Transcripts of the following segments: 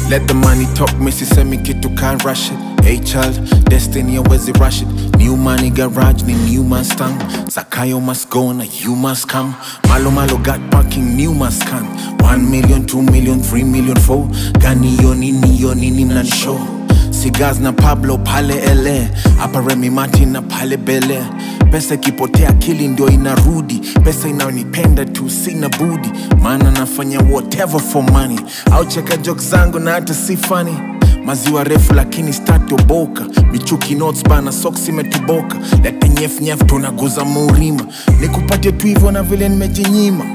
Let the money talk, missy semi kitu can't rush it. Hey child, destiny always rush it. New money garage ni new Mustang. Zakayo must go na you must come. Malo malo got parking, new must come. One million, two million, three million, four. Gani yo nini yo nini mnan show. Cigars na Pablo pale ele hapa Remy Martin na pale Bele. Pesa ikipotea akili ndio inarudi, pesa inayonipenda tu sina budi, maana nafanya whatever for money. Au cheka jokes zangu na hata si funny maziwa refu lakini statoboka michuki notes bana soksi imetoboka lete nyef nyef tunaguza murima nikupatie tu hivyo na vile nimejinyima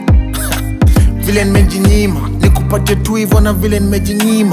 vile nimejinyima nikupatie tu hivyo na vile nimejinyima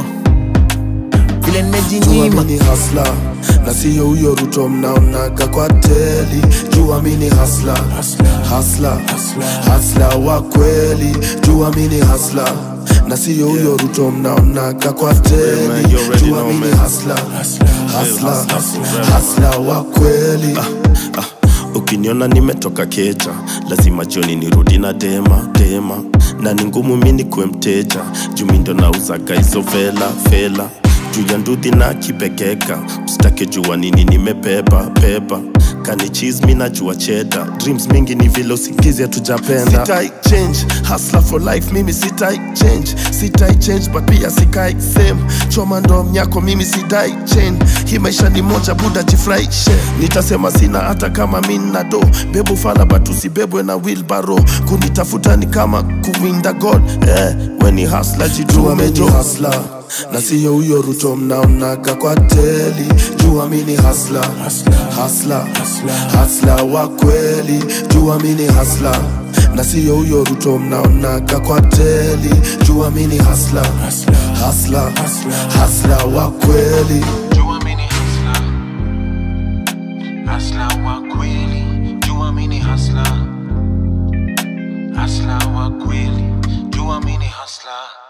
vile nimejinyima Jua mini hasla na siyo huyo Ruto mnaonaga kwa teli. Jua mini hasla hasla hasla wa kweli. Jua mini hasla na siyo huyo Ruto mnaonaga kwa teli. man, you already Jua know, mini man. hasla hasla hasla wa kweli. ah, ukiniona nimetoka keja lazima jioni nirudi na dema dema na ni ngumu mi nikuwe mteja jumi ndo nauzaga hizo vela fela juu ya ndudhi na kipekeka usitake jua nini nimebeba beba kani cheese mi najua cheda dreams mingi ni vile usingizi hatujapenda sitai change hustler for life mimi sitai change sitai change but pia sikai same choma ndo mnyako mimi sidai chain hii maisha ni moja buda jifurahishe nitasema sina hata kama mi nina do bebu fala but usibebwe na wilbaro kunitafuta ni kama kuwinda god eh, weni hasla Jua jitume mini jo hasla na siyo huyo Ruto mnaonaga kwa teli. Jua mini hasla hasla hasla wa kweli. Jua mini hasla na siyo huyo Ruto mnaonaga kwa teli. Jua mini hasla hasla hasla wa kweli. Jua mini hasla hasla wa kweli. Jua mini hasla hasla wa kweli. Jua mini hasla